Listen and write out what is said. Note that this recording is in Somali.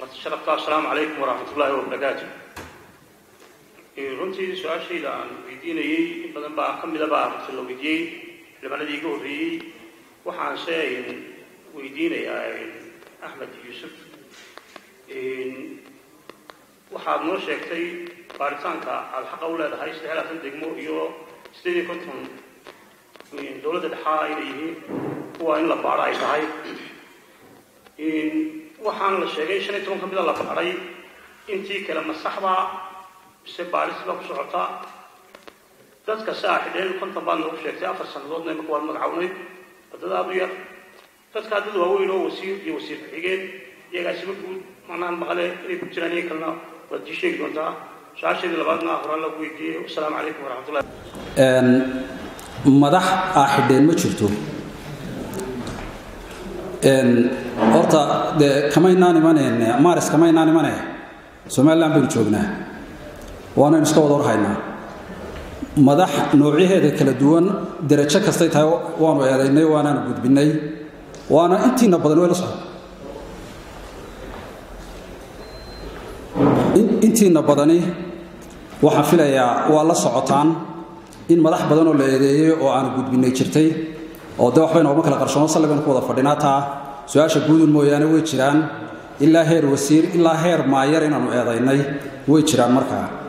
sharafta assalaamu calaykum waraxmat ullaahi wabarakaatu runtii su-aashayda aan weydiinayey in badan baa ka midaba runta la weydiiyey xildhibaanadii iga horreeyey waxaanse weydiinayaa axmed yuusuf waxaad noo sheegtay baaritaanka aada xaqa u leedahay saddex iyo labaatan degmo iyo sideed iyo konton dowladda dhexaa inay yihiin kuwa in la baadho ay tahay waxaan la sheegay shan iyo toban ka mida la baadhay intii kale ma saxbaa mise baadhis baa ku socota dadka saa xidheen konton baad noogu sheegtay afar sannadoodna imaka waad magacawnay wadada aad u yar dadkaa dad waaweyn oo wasiir iyo wasiir ku-xigeen iyagaasiba guud macnahan maqale inay ku jiraan iyo kalena waad ii sheegi doontaa su-aasheedii labaadna horaan lagu weydiiyey wasalaamu calaykum waraxmatullahi madax aa xidheen ma jirto horta dee kamaynaan imaneen maaris kamaynaan imane somalilan baynu joognaa waanaynu iska wada warhaynaa madax noocyaheeda kala duwan derajo kastay tahay waanu eedaynay waanaanu gudbinnay waana intiina badan way la socon intiina badani waxaan filayaa waa la socotaan in madax badan oo la eedeeyey oo aanu gudbinnay jirtay oo de waxba inoogama kala qarsoono sallibaynu ku wada fadhinaa taa su-aasha guudun mooyaane way jiraan ilaa heer wasiir ilaa heer maayar inaannu eedaynay way jiraan markaa